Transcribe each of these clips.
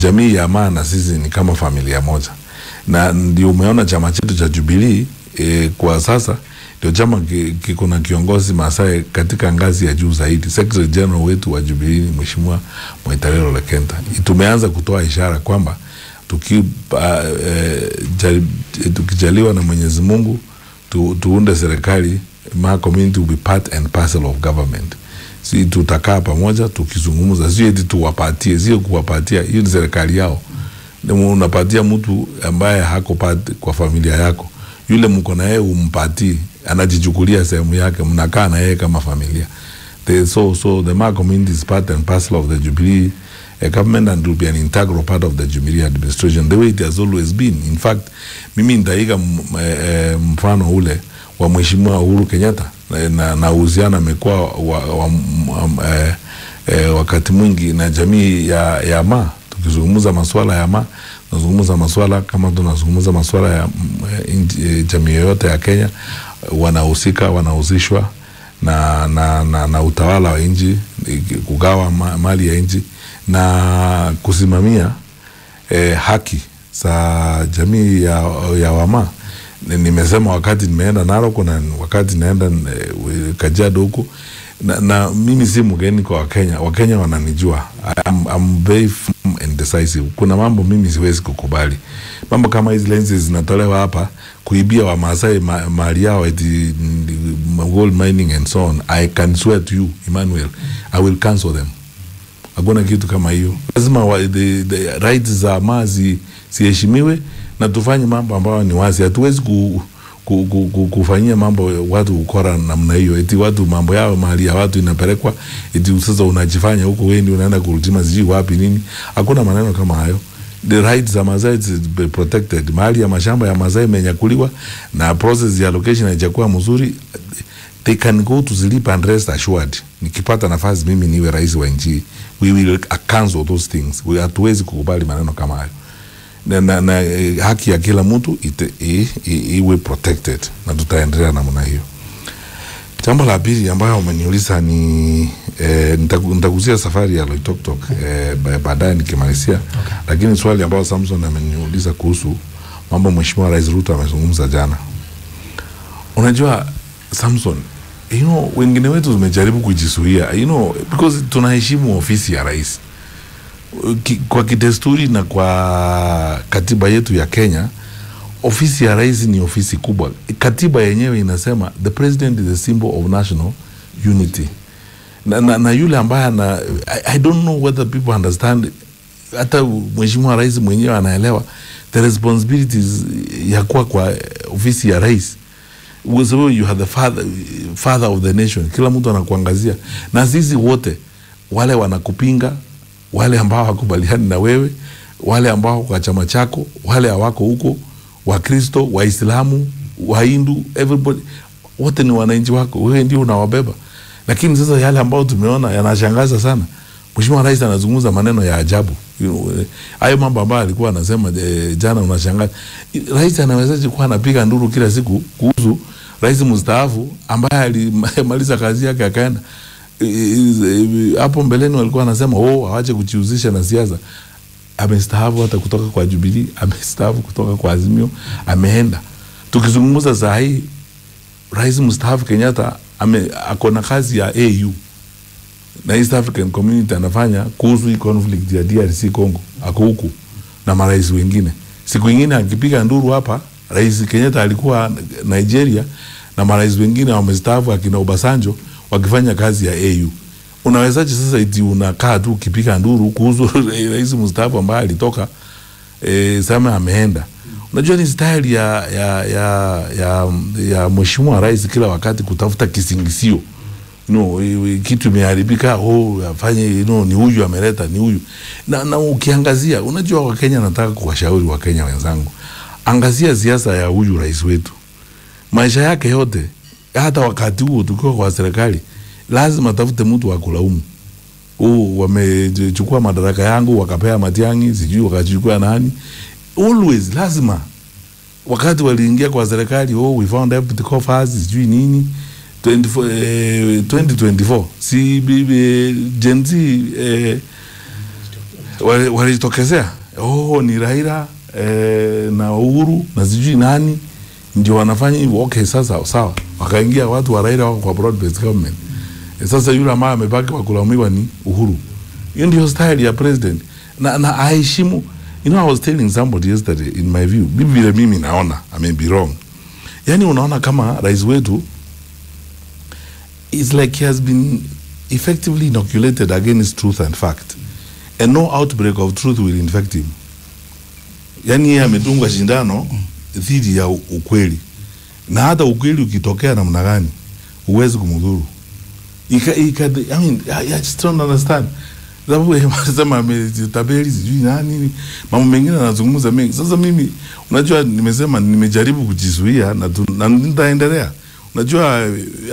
jamii ya Maa na sisi ni kama familia moja, na ndio umeona chama chetu cha Jubilee e, kwa sasa ndio chama ki- kiko na kiongozi Masai katika ngazi ya juu zaidi. Secretary General wetu wa Jubilee ni Mheshimiwa Mwaitarero Lekenta. Tumeanza kutoa ishara kwamba tuki, uh, eh, jari, tukijaliwa na Mwenyezi Mungu tu, tuunde serikali, Maa community will be part and parcel of government. Si tutakaa pamoja tukizungumza, sio eti tuwapatie, sio kuwapatia, hiyo ni serikali yao. Ni unapatia mtu ambaye hako part kwa familia yako, yule mko na yeye umpatii, anajichukulia sehemu yake, mnakaa na yeye kama familia. The, so, so the Maa community is part and parcel of the Jubilee uh, government and will be an integral part of the Jubilee administration the way it has always been. In fact, mimi nitaiga m- eh, mfano ule wa Mheshimiwa Uhuru Kenyatta na, na, na uhusiano amekuwa wa, wa, m- eh, eh, wakati mwingi na jamii ya, ya Maa tukizungumza masuala ya Maa tunazungumza masuala kama tunazungumza masuala ya mm, eh, inji- eh, jamii yoyote ya Kenya wanahusika wanahusishwa na, na, na, na utawala wa nchi eh, kugawa ma, mali ya nchi na kusimamia eh, haki za jamii ya, ya Wamaa. Ni- Nimesema wakati nimeenda Narok na wakati naenda eh, Kajiado huko na, na mimi si mgeni kwa Wakenya. Wakenya wananijua I'm, I'm very firm and decisive. Kuna mambo mimi siwezi kukubali, mambo kama hizi lenses zinatolewa hapa kuibia Wamaasai ma, mali yao eti mm, gold mining and so on. I can swear to you Emmanuel, I will cancel them hakuna kitu kama hiyo. Lazima wa, the, the rights za Maa zi- ziheshimiwe na tufanye mambo ambayo ni wazi. Hatuwezi ku, ku, ku, ku, kufanyia mambo watu ukora namna hiyo, eti watu mambo yao mali ya watu inapelekwa, eti sasa unajifanya huko wewe ndio unaenda kurutima sijui wapi nini. Hakuna maneno kama hayo. The rights za Masai is be protected. Mahali ya mashamba ya Masai imenyakuliwa na process ya allocation haijakuwa mzuri they can go to sleep and rest assured. Nikipata nafasi mimi niwe rais wa nchi, we will cancel those things. We hatuwezi kukubali maneno kama hayo na, na, na eh, haki ya kila mtu ite- i- i- iwe protected na tutaendelea namna hiyo. Jambo la pili ambayo umeniuliza ni eh, nitaku- nitagusia safari ya Loitoktok eh, ba- baadaye nikimalizia, okay. Lakini swali ambayo Samson ameniuliza kuhusu mambo Mheshimiwa Rais Ruto amezungumza jana, unajua Samson, you know, wengine wetu tumejaribu kujisuia you know, because tunaheshimu ofisi ya rais Ki- kwa kidesturi na kwa katiba yetu ya Kenya, ofisi ya rais ni ofisi kubwa. Katiba yenyewe inasema the president is a symbol of national unity na, na, na yule ambaye ana I, I don't know whether people understand, hata mheshimiwa rais mwenyewe anaelewa the responsibilities ya kuwa kwa ofisi ya rais kwa sababu you are the father, father of the nation. Kila mtu anakuangazia, na sisi wote wale wanakupinga, wale ambao hakubaliani na wewe, wale ambao kwa chama chako, wale hawako huko, Wakristo, Waislamu, Wahindu, everybody, wote ni wananchi wako, wewe ndio unawabeba. Lakini sasa yale ambayo tumeona yanashangaza sana. Mheshimiwa Rais anazungumza maneno ya ajabu. You know, eh, Hayo mambo ambayo alikuwa anasema eh, jana unashangaza. Rais anawezaje kuwa anapiga nduru kila siku kuhusu rais mstaafu ambaye alimaliza kazi yake akaenda Eh, eh, hapo mbeleni walikuwa wanasema oh, awache kujihusisha na siasa. Amestaafu hata kutoka kwa Jubilee, amestaafu kutoka kwa Azimio, ameenda. Tukizungumza saa hii rais mstaafu Kenyatta ame ako na kazi ya AU na East African Community anafanya kuhusu hii conflict ya DRC Congo, ako huku na marais wengine. Siku ingine akipiga nduru hapa, rais Kenyatta alikuwa Nigeria na marais wengine wamestaafu akina Obasanjo wakifanya kazi ya AU. Unawezaje sasa eti unakaa tu ukipiga nduru kuhusu rais mstaafu ambaye alitoka e, sema ameenda. Unajua ni style ya ya ya ya, ya mheshimiwa rais kila wakati kutafuta kisingisio you know, i- i- kitu imeharibika, oh, afanye you know, ni huyu ameleta, ni huyu na, na ukiangazia, unajua Wakenya, nataka kuwashauri Wakenya wenzangu, angazia siasa ya huyu rais wetu, maisha yake yote, hata wakati huo tukiwa kwa serikali, lazima tafute mtu wa kulaumu oh, wamechukua madaraka yangu wakapea Matiang'i, sijui wakachukua nani. Always lazima wakati waliingia kwa serikali, oh, we found empty coffers, sijui nini 24, eh, 2024 si bibi Gen Z eh, wali- walijitokezea oh, ni Raila eh, na Uhuru na sijui nani ndio wanafanya hivyo. Okay, sasa sawa, wakaingia watu wa Raila wako kwa broad based government. Eh, Sasa yule ambaye amebaki wa kulaumiwa ni Uhuru. Hiyo ndio style ya president na, na aheshimu. You know, I was telling somebody yesterday in my view, mimi vile mimi naona, I may be wrong. Yani unaona kama rais wetu it's like he has been effectively inoculated against truth and fact and no outbreak of truth will infect him yani yeye amedungwa shindano dhidi ya u- ukweli na hata ukweli ukitokea namna gani huwezi kumdhuru Ika, ika, I mean, I, I just don't understand sababu yeye anasema ametabeli sijui nani mambo mengine anazungumza mengi sasa mimi unajua nimesema nimejaribu kujizuia na, tu- na nitaendelea unajua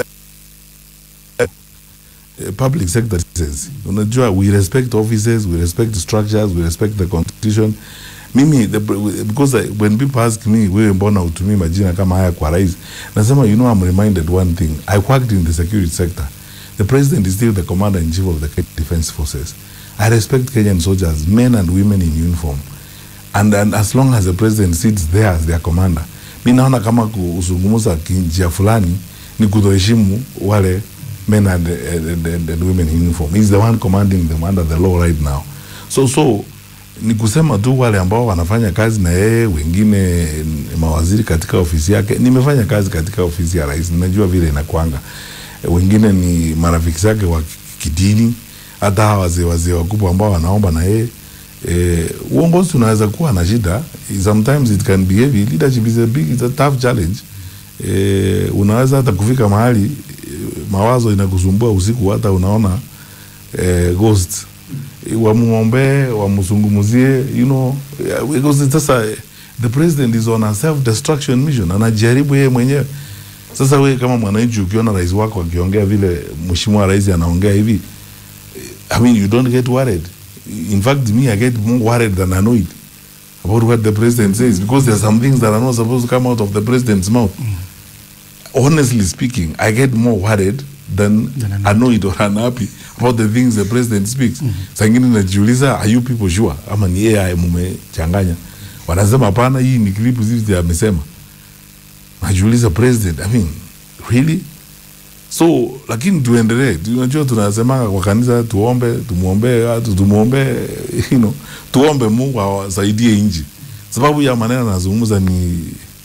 eh, public sector citizens. Unajua, we respect offices, we respect structures, we respect the constitution. Mimi the, because I, when people ask me wewe mbona utumii majina kama haya kwa rais, nasema you know I'm reminded one thing. I worked in the security sector. The president is still the commander in chief of the Kenya Defense Forces. I respect Kenyan soldiers, men and women in uniform. And, and as long as the president sits there as their commander, mi naona kama kuzungumza kinjia fulani ni kutoheshimu wale men and, and, and, and women in uniform. He's the one commanding them under the law right now. So so ni kusema tu wale ambao wanafanya kazi na yeye, wengine ni mawaziri katika ofisi yake. Nimefanya kazi katika ofisi ya rais, ninajua vile inakwanga. Wengine ni marafiki zake wa kidini, hata hawa wazee wazee wakubwa ambao wanaomba na yeye eh, uongozi unaweza kuwa na shida sometimes it can be heavy leadership is a big it's a tough challenge eh, unaweza hata kufika mahali eh, mawazo inakusumbua usiku hata unaona eh, ghost Eh, wamwombee wamzungumzie you know yeah, because sasa eh, the president is on a self destruction mission anajaribu yeye mwenyewe sasa wewe kama mwananchi ukiona rais wako akiongea vile mheshimiwa rais anaongea hivi I mean, you don't get worried. In fact, me, I get more worried than annoyed about what the president says because there are some things that are not supposed to come out of the president's mouth. Honestly speaking, I get more worried than, Than annoyed annoyed. or unhappy about the things the president speaks. Saa ingine najiuliza, are you people sure? Ama ni AI mumechanganya? Wanasema hapana, hii ni clip zizi amesema. Najiuliza president, I mean, really? so lakini tuendelee Tu- unajua tunasemanga kwa kanisa tuombe tumwombee watu tumwombee you know, tuombe mungu awasaidie nchi sababu ya maneno anazungumza ni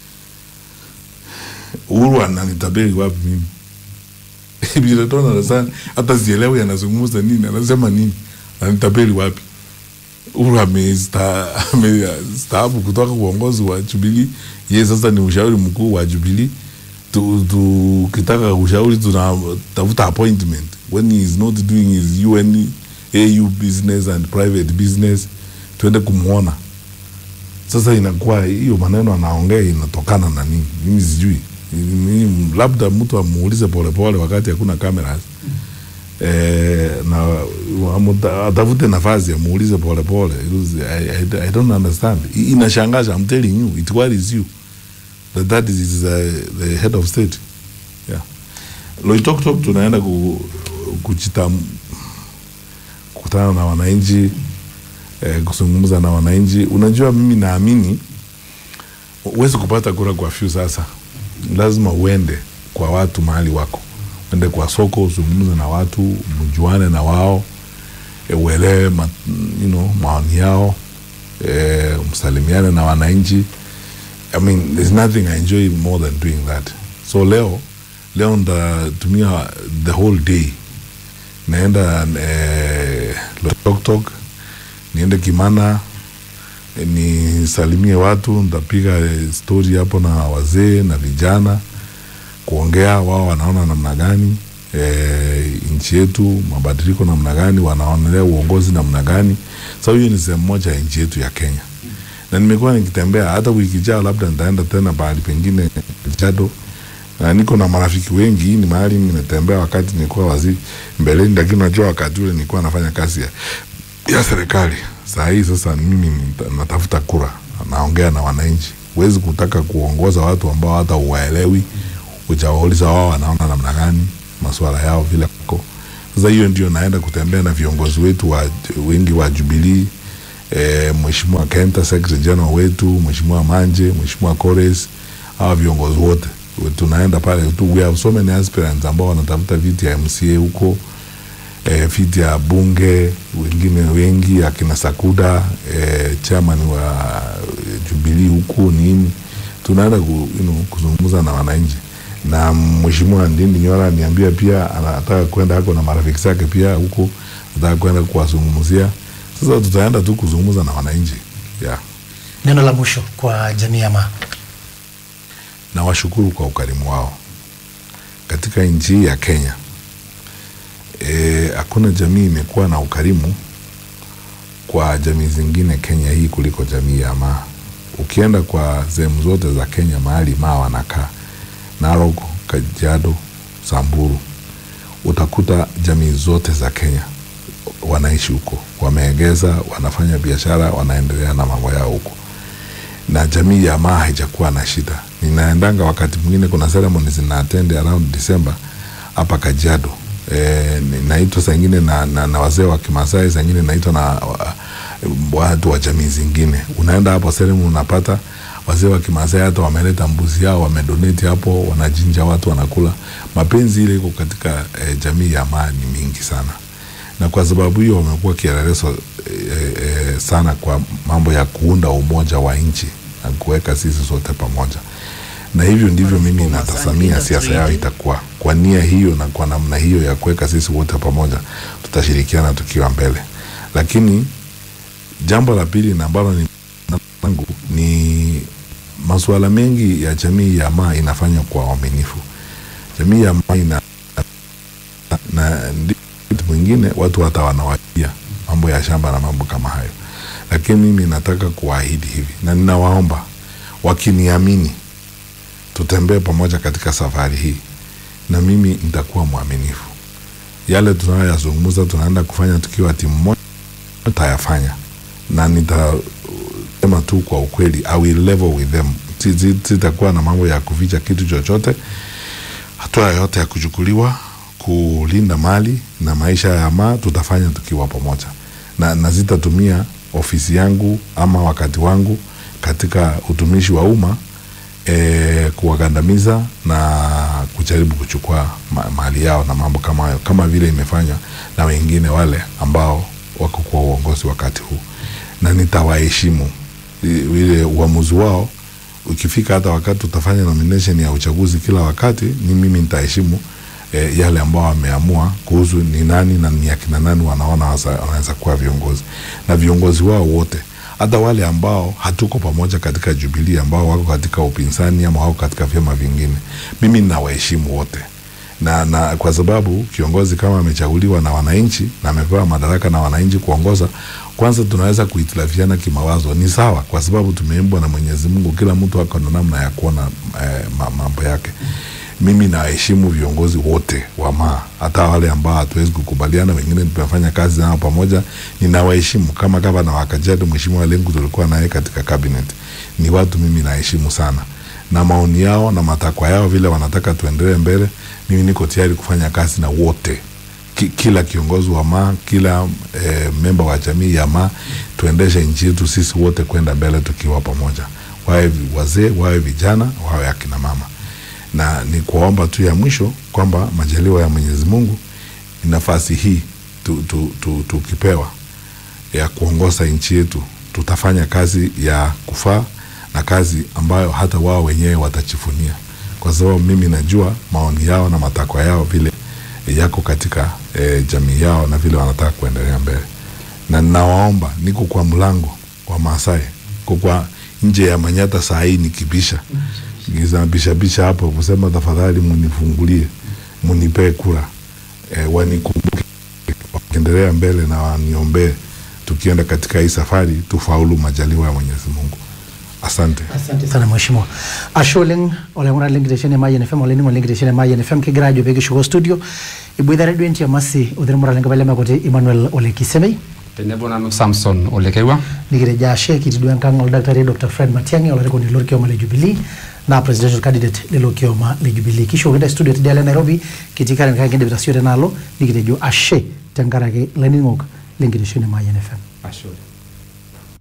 uhuru ananitabiri wapi mimi vile tona darasani hata sielewi anazungumza nini anasema nini ananitabiri wapi uhuru amesta- amestaafu kutoka uongozi wa jubilii ye sasa ni ushauri mkuu wa jubilii tu- tukitaka ushauri tunatafuta appointment when he is not doing his UN AU business and private business tuende kumwona sasa inakuwa hiyo maneno anaongea inatokana na nini mimi sijui Mimi- labda mtu amuulize polepole wakati hakuna cameras eh, na amuta- atafute nafasi amuulize polepole Because I, I, I don't understand I- inashangaza I'm telling you it worries you that that is uh, the head of state yeah Loitoktok tunaenda ku, kuchita kukutana na wananchi eh, kuzungumza na wananchi. Unajua, mimi naamini huwezi kupata kura kwa few. Sasa lazima uende kwa watu mahali wako, uende kwa soko, uzungumze na watu, mjuane na wao eh, uelewe ma, you know, maoni yao eh, msalimiane na wananchi. I mean, there's nothing I enjoy more than doing that. So leo leo ndatumia the whole day naenda eh, Loitoktok niende Kimana eh, nisalimie watu, nitapiga eh, stori hapo na wazee na vijana, kuongea wao wanaona namna gani eh, nchi yetu mabadiliko namna gani, wanaonelea uongozi namna gani. Sasa hiyo ni sehemu moja ya nchi yetu ya Kenya, na nimekuwa nikitembea, hata wiki ijayo labda nitaenda tena pahali pengine Jado na niko na marafiki wengi. Hii ni mahali nimetembea wakati nilikuwa waziri mbeleni, lakini unajua wakati ule nilikuwa nafanya kazi ya, ya serikali. Saa hii sasa mimi nita- natafuta kura, naongea na wananchi. Huwezi kutaka kuongoza watu ambao hata uwaelewi, ujawauliza wao wanaona namna gani masuala yao vile ko. Sasa hiyo ndio naenda kutembea na viongozi wetu wa wengi wa Jubilee e, Mheshimiwa Kenta Secretary General wetu, Mheshimiwa Manje, Mheshimiwa Kores, hawa viongozi wote tunaenda pale tu, we have so many aspirants ambao wanatafuta viti ya MCA huko e, viti ya bunge, wengine wengi akina Sakuda e, chairman wa Jubilee huko nini, tunaenda ku, you know, kuzungumza na wananchi na Mheshimiwa Ndindi Nyora aniambia pia anataka kwenda hako na marafiki zake pia huko, anataka kwenda kuwazungumzia. Sasa tutaenda tu kuzungumza na wananchi yeah. Neno la mwisho kwa jamii ya Maa. Nawashukuru kwa ukarimu wao katika nchi hii ya Kenya. Hakuna e, jamii imekuwa na ukarimu kwa jamii zingine Kenya hii kuliko jamii ya Maa. Ukienda kwa sehemu zote za Kenya mahali Maa wanakaa Narok, Kajiado, Samburu, utakuta jamii zote za Kenya wanaishi huko, wameegeza, wanafanya biashara, wanaendelea na mambo yao huko, na jamii ya Maa haijakuwa na shida. Ninaendanga wakati mwingine, kuna ceremony zina attend around December hapa Kajiado. E, naitwa saa ingine na, na, na wazee wa Kimasai, saa ingine naitwa na watu wa jamii zingine. Unaenda hapo ceremony unapata wazee wa Kimasai hata wameleta mbuzi yao wamedonate hapo, wanajinja watu wanakula. Mapenzi ile iko katika e, jamii ya Maa ni mingi sana, na kwa sababu hiyo wamekuwa kielelezo e, e, sana kwa mambo ya kuunda umoja wa nchi na kuweka sisi sote pamoja, na hivyo ndivyo mimi natazamia siasa yao itakuwa kwa nia hiyo na kwa namna hiyo ya kuweka sisi wote pamoja, tutashirikiana tukiwa mbele. Lakini jambo la pili na ambalo ni langu ni masuala mengi ya jamii ya Maa inafanywa kwa uaminifu. Jamii ya Maa ina na ndio mwingine watu hata wanawajia mambo ya shamba na mambo kama hayo, lakini mimi nataka kuwaahidi hivi na ninawaomba wakiniamini, tutembee pamoja katika safari hii, na mimi nitakuwa mwaminifu. Yale tunayoyazungumza tunaenda kufanya tukiwa timu moja, tutayafanya na nita sema tu kwa ukweli, I will level with them. Sitakuwa na mambo ya kuficha kitu chochote. Hatua yoyote ya kuchukuliwa kulinda mali na maisha ya Maa tutafanya tukiwa pamoja, na, na sitatumia ofisi yangu ama wakati wangu katika utumishi wa umma e, kuwagandamiza na kujaribu kuchukua ma, mali yao na mambo kama hayo, kama vile imefanywa na wengine wale ambao wako kwa uongozi wakati huu, na nitawaheshimu ile uamuzi wao. Ukifika hata wakati tutafanya nomination ya uchaguzi kila wakati, ni mimi nitaheshimu e, yale ambao wameamua kuhusu ni nani na ni akina nani wanaona wanaweza kuwa viongozi, na viongozi wao wote, hata wale ambao hatuko pamoja katika Jubilee, ambao wako katika upinzani ama wako katika vyama vingine, mimi ninawaheshimu wote na, na kwa sababu kiongozi kama amechaguliwa na wananchi na amepewa madaraka na wananchi kuongoza, kwanza tunaweza kuhitilafiana kimawazo, ni sawa, kwa sababu tumeimbwa na Mwenyezi Mungu, kila mtu ako na namna ya kuona eh, mambo yake. Mimi nawaheshimu viongozi wote wa Maa, hata wale ambao hatuwezi kukubaliana, wengine tumefanya kazi nao pamoja, ninawaheshimu kama gavana wa Kajiado Mheshimiwa Lenku, tulikuwa naye katika cabinet. Ni watu mimi naheshimu sana na maoni yao na matakwa yao, vile wanataka tuendelee mbele, mimi niko tayari kufanya kazi na wote, Ki, kila kiongozi wa Maa, kila e, memba wa jamii ya Maa, tuendeshe nchi yetu sisi wote kwenda mbele tukiwa pamoja, wawe wazee, wawe vijana, wawe akina mama. Na ni kuwaomba tu ya mwisho kwamba majaliwa ya Mwenyezi Mungu, nafasi hii tukipewa tu, tu, tu ya kuongoza nchi yetu, tutafanya kazi ya kufaa na kazi ambayo hata wao wenyewe watachifunia, kwa sababu mimi najua maoni yao na matakwa yao vile yako katika e, jamii yao na vile wanataka kuendelea mbele, na ninawaomba, niko kwa mlango wa Maasai, kwa nje ya Manyata saa hii nikibisha bishabisha hapo kusema tafadhali munifungulie, munipee kura e, wanikumbuke wakiendelea mbele na waniombee, tukienda katika hii safari tufaulu, majaliwa ya Mwenyezi Mungu. Asante. Asante sana mheshimiwa. Ashe oleng olaing'urani lenkitesheni e Mayian FM olainining'oni lenkitesheni e Mayian FM kigira ajo peekishuko studio iboitare duo entiamasi othirmura lenkapa lemekuti Emmanuel Ole Kisemei tenebo nanu Samson Ole Kerwa nikitejo ashe kitii duo enkang oldakitari Dr Fred Matiang'i olarikoni lorkioma le Jubilee naa presidential candidate lelo kioma le Jubilee kishukokintae studio tidialo e Nairobi kitii Karen kake kindipita siyo tenaalo nikitejo ashe tenkaraki laining'ok lenkitesheni e Mayian FM. ashe oleng